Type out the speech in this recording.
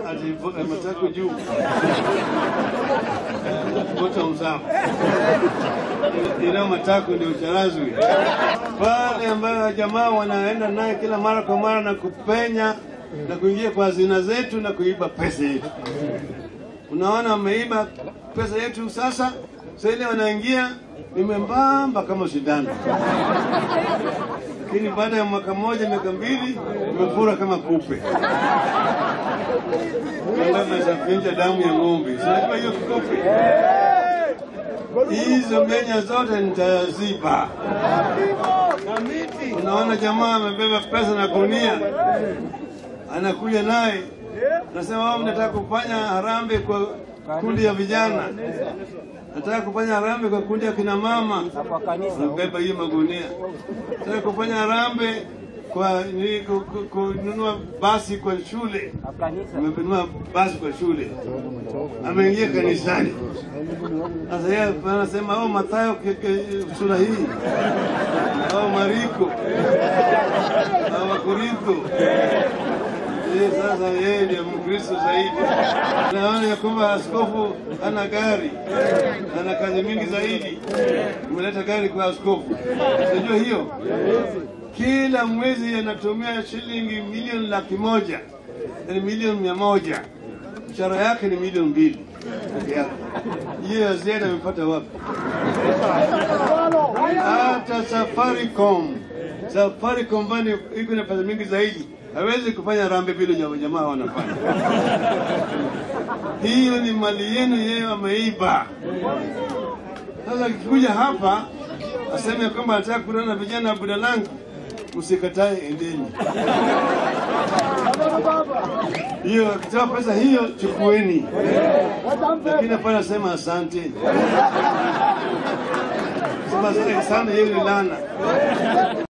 ati matako juu bottoms up, ina matako ndio charazwi pale, ambayo jamaa wanaenda naye kila mara kwa mara na kupenya na kuingia kwa hazina zetu na kuiba pesa yetu. Unaona, wameiba pesa yetu. Sasa sasa ile wanaingia imembamba kama sindano, lakini baada ya mwaka mmoja miaka mbili imefura kama kupe nasafinja damu ya ng'ombe. Sinajua hiyo kupe hizo menya zote nitaziba. Unaona, jamaa amebeba pesa na gunia, anakuja naye nasema, wao mnataka kufanya harambee kwa kundi ya vijana, nataka kufanya harambee kwa kundi ya kina mama, nabeba hiyo magunia, nataka kufanya harambee kwa ni- ku- ku- kununua basi kwa shule, amenunua basi kwa shule, ameingia kanisani. Sasa yeye anasema oh, Mathayo ke- ke- sura hii au Mariko au Wakorintho. Yeye sasa yeye ndiye Mkristo zaidi. Naona ya kwamba askofu ana gari, ana kazi mingi zaidi, umeleta gari kwa askofu. Unajua hiyo kila mwezi anatumia shilingi milioni laki moja yani milioni mia moja mshahara yake ni milioni mbili peke yake. Hiyo ya ziada amepata wapi? Hata Safaricom, Safaricom bani iko na pesa mingi zaidi, hawezi kufanya rambe vile jamaa jamaa wanafanya. Hiyo ni mali yenu, yeye ameiba. Sasa akikuja hapa aseme ya kwamba anataka kukutana na vijana wa Budalangi, msikatae, endeni. Hiyo akitoa pesa hiyo chukueni, lakini hapana sema asante. Sema asante sana, hiyo ni laana.